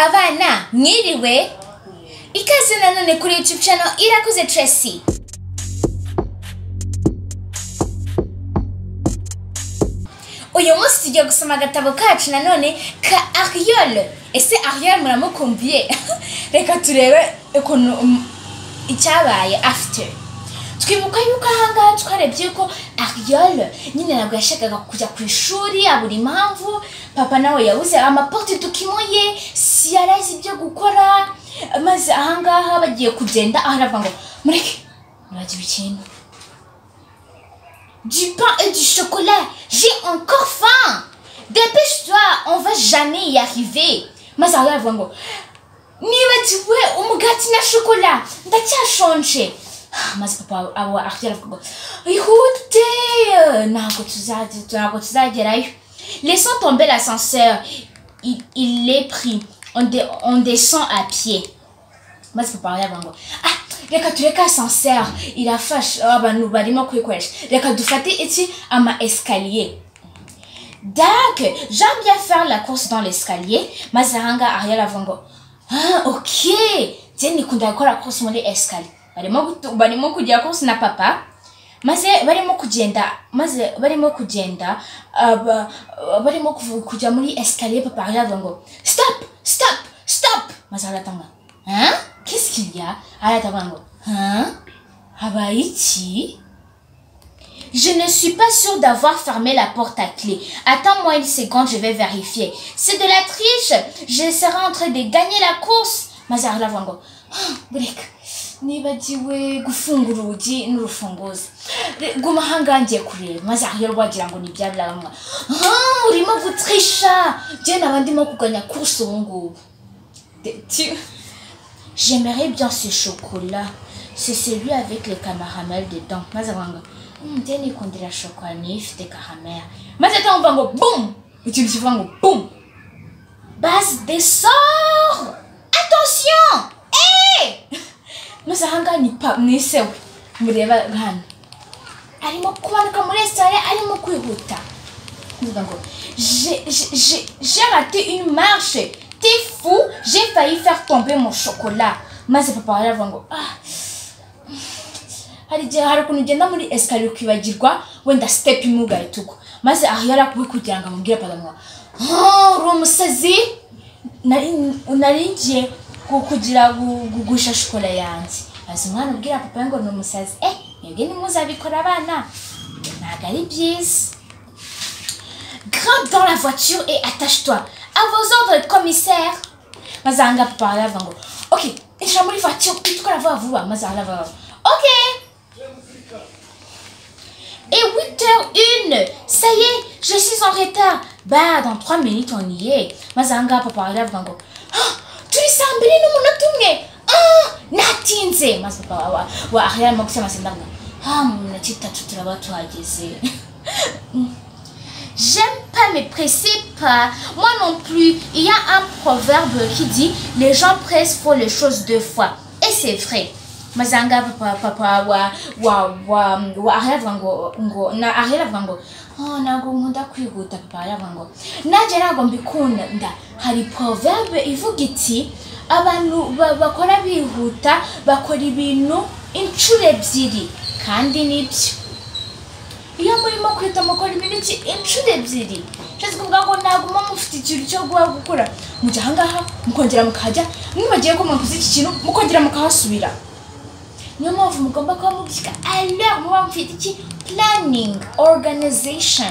abana mwiriwe ikaze nanone kuri youtube channel irakoze tracy uyu munsi tugiye gusoma agatabo kacu nanone ka ariyole ese ariyole muramukumviye reka turebe ukuntu um, icyabaye afite twibuka yuko ahangaha twarebye yuko ariyole nyine ntabwo yashakaga kujya ku ishuri abura impamvu papa nawe yabuze amaporte tukimoye si yarazi ibyo gukora maze ahangaha bagiye kugenda aho aravuga ngo mureke nibagiwe ikintu du pain et du chocolat. J'ai encore faim. Dépêche-toi, on va jamais y arriver. Mazara avuga ngo nibagiwe umugati na shokola ndacyashonje Ah, maze papa abo akigera avuga ngo ihute ntabwo tuzage- ntabwo tuzagerayo laissons tomber l'ascenseur il, il est pris on, de- on descend à pied maze papa yavuga ngo ah reka tureke asanseri irafasha abantu barimo kuyikoresha reka dufate iki ama esikariye dak jean bien faire la course dans l'escalier maze ahanga aho yaravuga ngo ah ok njye nikunda gukora course muri esikariye barimo gutu- barimo kujya course na papa maze barimo kugenda maze barimo kugenda aba- barimo kuvu- kujya muri esikariye papa aho yaravuga ngo stop stop stop maze aratanga hein qu'est-ce qu'il y a aratavuga ngo hein habaye iki Je ne suis pas sûre d'avoir fermé la porte à clé. Attends-moi une seconde, je vais vérifier. C'est de la triche. Je serai en train de gagner la course. Mazar lavango. Bureka. Nibagiwe gufunga urugi n'urufunguzo. Re- Guma ahangaha ngiye kureba. Mazar yo rwagira ngo ni bya byamwa. Ah, urimo gutrisha. Je naba ndimo kuganya course ubu ngubu. De- tu- J'aimerais bien ce chocolat. C'est celui avec les caramels dedans. maze avanga njye nikundira shokora niyo ifite karamel maze atamva ngo bum ikintu kivuga ngo bum base desor attention eh maze ahangaha ni pa mwisewe mureba hano arimo kumanuka muri resitora arimo kwihuta kuvuga ngo J'ai- j'ai j'ai- j'ai raté une marche t'es fou j'ai failli faire tomber mon chocolat maze papa aravuga ngo ah hari igihe hari ukuntu ugenda muri esikariye ukibagirwa wenda sitepu imwe ugahita maze aho yari akubi kugira ngo amubwire papa ngo "Ah, uri umusazi Nari- nari ngiye ku- kugira gu- kugusha shokora yanjye maze umwana ubwira papa ngo ni umusazi eh mwebwe ntimuzabikora abana ntabwo ari byiza Grimpe dans la voiture et attache-toi. À vos ordres, commissaire. Mazanga parla avant. vous. Ok, et je vais voiture. Et tout la voix à vous. hein, Mazanga va. Ok. Et 8h01. Ça y est, je suis en retard. Bah, dans 3 minutes, on y est. Mazanga parla avant. vous. Ah, tu es semblé nous mon automne. Ah, natinze. Mazanga wa wa arrière moi que ça m'a semblé. Ah, mon petit tatou travail toi à J'aime pas me presser pas. Moi non plus. Il y a un proverbe qui dit les gens pressent font les choses deux fois. Et c'est vrai. Mazanga papa papa wa wa wa wa areva ngo ngo na areva ngo oh nago nkunda kwihuta papa areva ngo naje nago mbikunda hari proverbe ivuga iti abantu ba- bakora bihuta bakora ibintu inshuro ebyiri kandi nibyo iyo murimo kwita mukora ibintu iki inshuro ebyiri nshatse kuvuga ngo naguma mufite ikintu cyo guha gukora mujya ahangaha mukongera mukahajya mwibagiye ko mwakoze iki kintu mukongera mukahasubira niyo mpamvu mugomba kuba mubyika alors muba mufite iki planning organization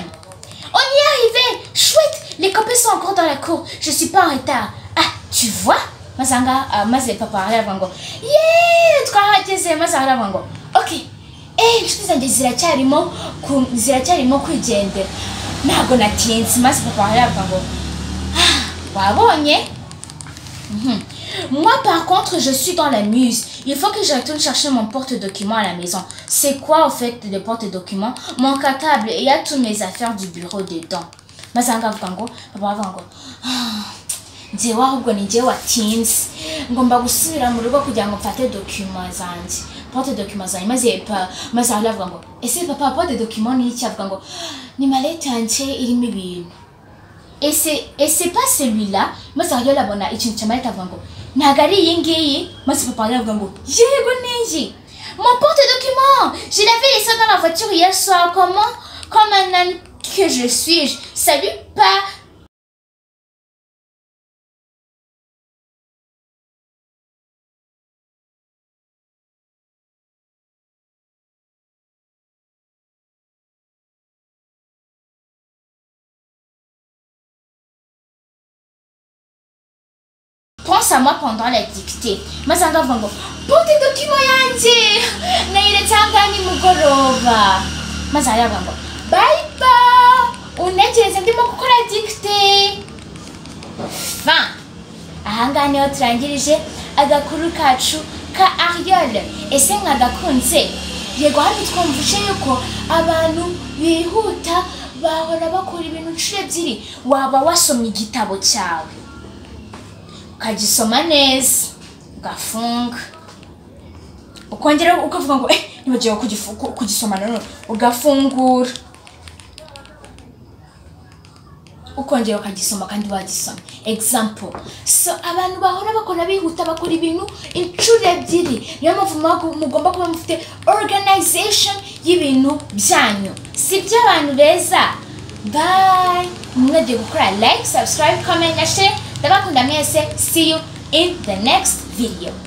on y est arrivé chouette les copains sont encore dans la cour je suis pas en retard ah tu vois maze ahangaha ah, maze papa aravuga ngo yeee twahageze maze aravuga ngo okay eee inshuti zanjye ziracyarimo ku- ziracyarimo kwigendera ntabwo natinze maze papa aravuga ngo "Ah, wabonye Mhm. Moi, par contre, je suis dans la muse. Il faut que je retourne chercher mon porte-document à la maison. C'est quoi, au fait, le porte-document Mon cartable, il y a toutes mes affaires du bureau dedans. Mazanga Vango, Papa Vango. njye wahubwo ni njye watinze ngomba gusubira mu rugo kugira ngo mfate dokima zanjye pote dokima zanjye maze pa maze aho aravuga ngo ese papa pote dokima ni iki avuga ngo ni malete yanjye irimo ibintu et c'est et c'est pas celui-là maze arayolabona ikintu cyamarita avuga ngo ntabwo ari iyi ngiyi maze papa aravuga ngo yego ningi mon porte document je l'avais laissé dans la voiture hier soir comment comme un âne que je suis je salue pas pense à moi pendant la dictée maze aravuga ngo porte document yanjye nayiretse ahangaha nimugoroba maze aravuga ngo bye bye unegereze ndimo gukora dictée fin ahangaha niho turangirije agakuru kacu ka ariyole ese mwagakunze yego hano twumvise yuko abantu bihuta bahora bakora ibintu inshuro ebyiri waba wasomye igitabo cyawe ukagisoma neza ugafunga ukongera ukavuga ngo eh nibagiwe kugifu- ku- kugisoma nanone ugafungura ukongera ukagisoma kandi wagisoma example so abantu bahora bakora bihuta bakora ibintu inshuro ebyiri niyo mpamvu muba- mugomba kuba mufite organization y'ibintu byanyu si by'abantu beza bye mwagiye gukora like subscribe comment na share ndabakunda mwese see you in the next video